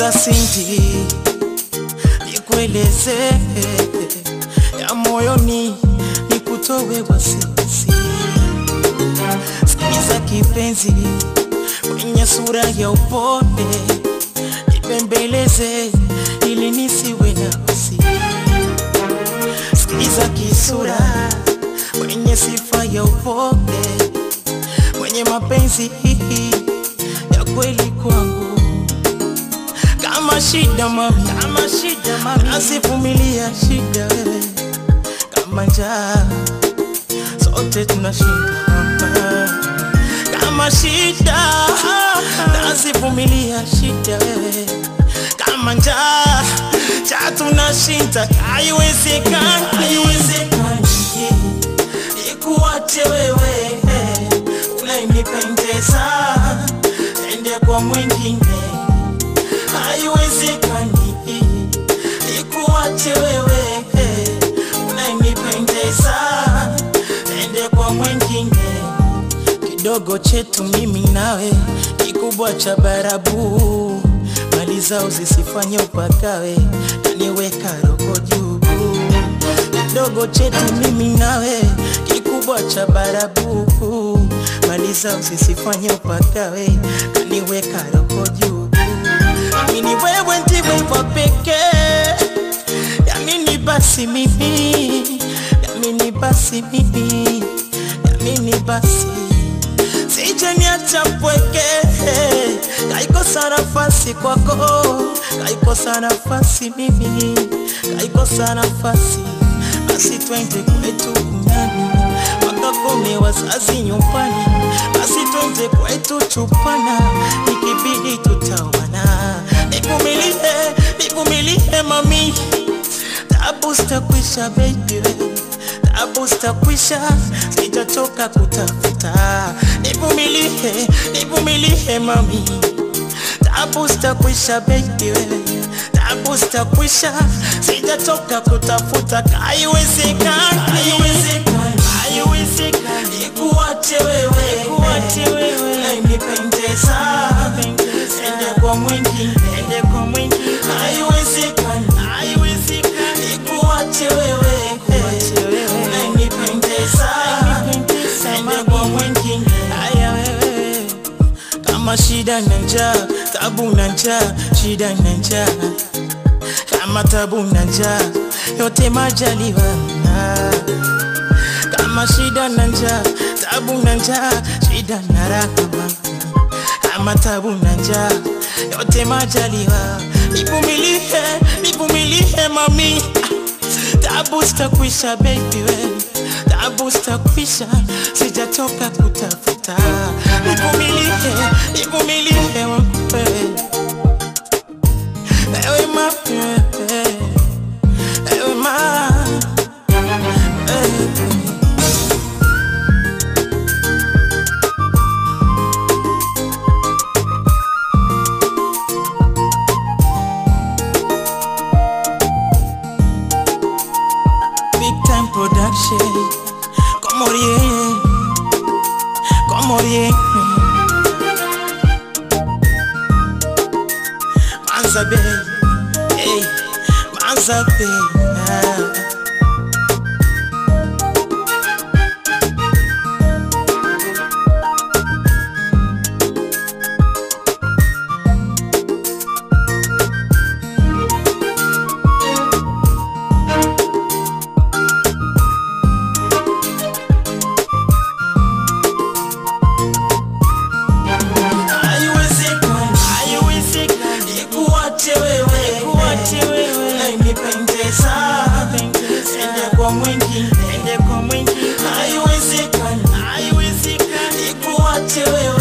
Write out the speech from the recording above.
Sikiza Cindy, nikueleze ya moyoni, nikutowe wasiwasi. Sikiza kipenzi, mwenye sura ya upole, nipembeleze ili nisiwe na wasi. Sikiza kisura, mwenye sifa ya upole, mwenye mapenzi ya kweli kwangu kama shida mami, kama shida mami, nasivumilia shida wewe, kama njaa sote tunashinda mama, kama shida nasivumilia shida wewe, kama njaa cha tunashinda, haiwezekani, haiwezekani ikuache wewe, unayenipendeza ende kwa mwingine haiwezekani ikuache wewe unayenipendeza ende kwa mwingine kidogo chetu mimi nawe kikubwa cha barabu mali zao zisifanye upakawe naniweka roho juu kidogo chetu mimi nawe kikubwa cha barabu mali zao zisifanye upakawe naniweka roho juu Amini wewe ndiwe wa pekee, yamini basi mimi, yamini basi mimi, yamini basi sije niacha mpweke, kaikosa nafasi kwako, kaikosa nafasi mimi, kaikosa nafasi basi twende kwetu kunyani wakakome wazazi nyumbani, basi twende kwetu chupana, ikibidi tutawana. Nivumilie, nivumilie mami, tabu zitakwisha baby, tabu zitakwisha, sijatoka kutafuta. Nivumilie, nivumilie mami, tabu zitakwisha baby, tabu zitakwisha, sijatoka kutafuta. Haiwezekani, haiwezekani, haiwezekani, ikuache wewe, ikuache wewe, unayenipendeza ende kwa mwingine, ende kwa mwingine, haiwezekani, haiwezekani, ikuache wewe, ikuache wewe, unayenipendeza ende kwa mwingine, haya wewe kama shida na njaa, tabu na njaa, shida na njaa, kama tabu na njaa, yote majaliwa na kama shida na njaa, tabu na njaa, shida na rahama, kama tabu na njaa, yote majaliwa. Nivumilie, nivumilie mami, tabu zitakwisha baby wewe tabu zitakwisha, sijatoka kutafuta. Nivumilie, nivumilie wangu wewe, ewe mami wewe, ewe ma wewe. Big time production, como rien, como rien. Manza Bay, hey, Manza Bay. ah. Haiwezekani, haiwezekani, ikuache wewe, ikuache wewe, unayenipendeza, ende kwa mwingine, ende kwa mwingine. Haiwezekani, haiwezekani, ikuache wewe